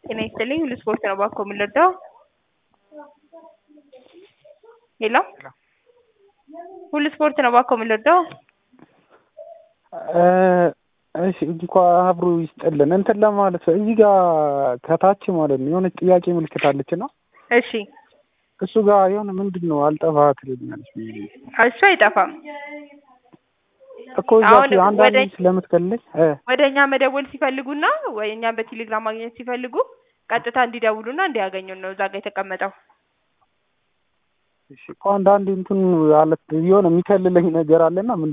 ጤና ይስጥልኝ ሁሉ ስፖርት ነው እባክዎ ምን ልርዳዎ? ሄሎ ሁሉ ስፖርት ነው እባክዎ ምን ልርዳዎ? እሺ እንኳ አብሮ ይስጥልን እንትን ለማለት እዚህ ጋር ከታች ማለት ነው የሆነች ጥያቄ ምልክት አለች እና እሺ እሱ ጋር የሆነ ምንድን ነው አልጠፋ ትለኛለች ብዬ እሱ አይጠፋም እኮ እዛ አሁን አንዳንዴ ወደ- ስለምትከልለኝ እ ወደ እኛ መደወል ሲፈልጉና ወይ እኛም በቴሌግራም ማግኘት ሲፈልጉ ቀጥታ እንዲደውሉና እንዲያገኙን ነው እዛ ጋር የተቀመጠው እሺ እኮ አንዳንዴ እንትን አለ የሆነ የሚከልለኝ ነገር አለና